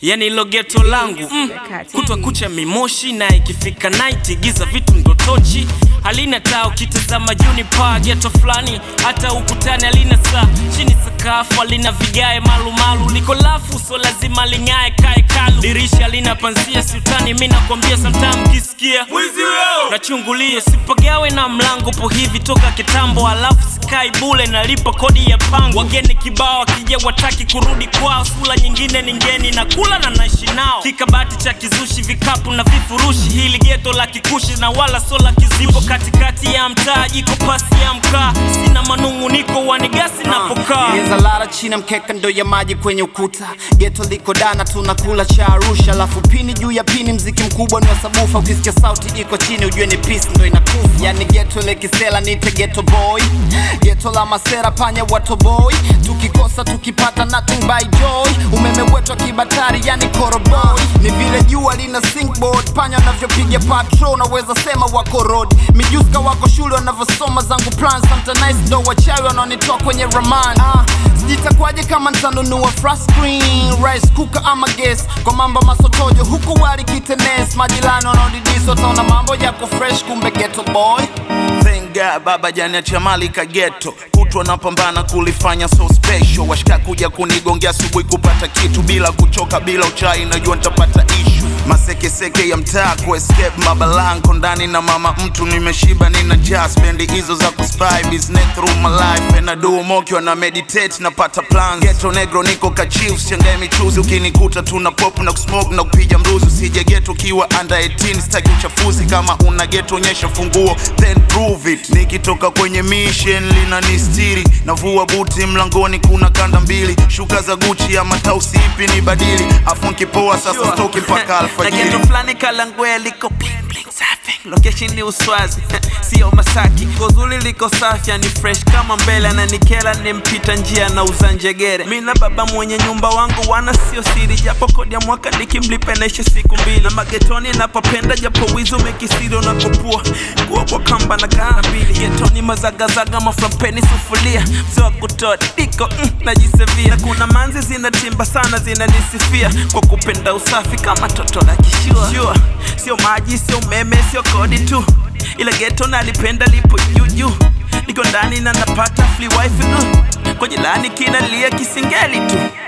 yani ilo geto langu mm, kutwa kucha mimoshi na ikifika night giza vitu ndo tochi halina taa ukitazama juni paa geto fulani hata ukutani halina saa chini sakafu halina vigae malumalu liko lafu so lazima ling'ae kae kalu dirisha lina panzia siutani mi nakwambia sometime kisikia mwizi weo nachungulia sipagawe na mlango po hivi toka kitambo alafu sikai bule nalipa kodi ya pango wageni kibao wakija wataki kurudi kwao sula nyingine ni ngeni na kula na naishi nao kikabati cha kizushi vikapu na vifurushi hili geto la kikushi na wala so la kizipo katikati ya mtaa jiko pasi ya mkaa sina manung'uniko wanigasi napokaa Geza lara chini mkeka ndo ya maji kwenye ukuta geto liko dana tunakula cha arusha alafu pini juu ya pini mziki mkubwa ni wa sabufa ukisikia sauti iko chini ujue ni peace ndo inakufa yani geto lekisela nite geto boy geto la masera panya wato boy tukikosa tukipata nothing by joy umeme wetu wa kibatari yani koroboy ni vile jua lina sinkboard panya wanavyopiga patrol naweza sema wako road mijuska wako shule wanavyosoma zangu plan sometimes ndo wachawi wanaonitoa kwenye raman ah, sijitakwaje kama ntanunua flat screen rice cooker ama gas kwa mambo masotojo huku wali kitenes majirani wanaodidisi wataona mambo yako fresh kumbe ghetto boy Thank God baba janiachia mali ka ghetto kutwa napambana kulifanya so special washika kuja kunigongea asubuhi kupata kitu bila kuchoka bila uchai najua nitapata ishu masekeseke ya mtaa ku escape mabalanko ndani na mama mtu nimeshiba nina just spendi hizo za kuspy business through my life and I do moki na meditate napata plans ghetto negro niko ka chief shangae michuzi ukinikuta tuna pop na kusmoke na kupiga mruzi usije ghetto ukiwa under 18 sitaki uchafuzi kama una ghetto onyesha funguo then prove it nikitoka kwenye mission linanistiri navua buti mlangoni kuna kanda mbili shuka za guchi ya matausi ipi ni badili afu nkipoa sasa stoki mpaka na alfajiri geto fulani kalangwea liko bling bling safi location ni uswazi sio masaki kozuli liko safi yani fresh kama mbele ananikela nimpita njia na uza njegere mi na baba mwenye nyumba wangu wana sio siri japo kodi ya mwaka nikimlipa naisha siku mbili na magetoni napopenda japo wizi umekisiri unakopua kuwa kwa kamba na kana mbili getoni mazagazaga maframpeni sufulia mzee wa kutoa diko mm, najisevia na kuna manzi zinatimba sana zinanisifia kwa kupenda usafi kama toto la kishua Sure, sio maji sio umeme sio kodi tu ila geto nalipenda lipo juujuu niko ndani na napata free wifi uh. kwa jilani kinalia kisingeli tu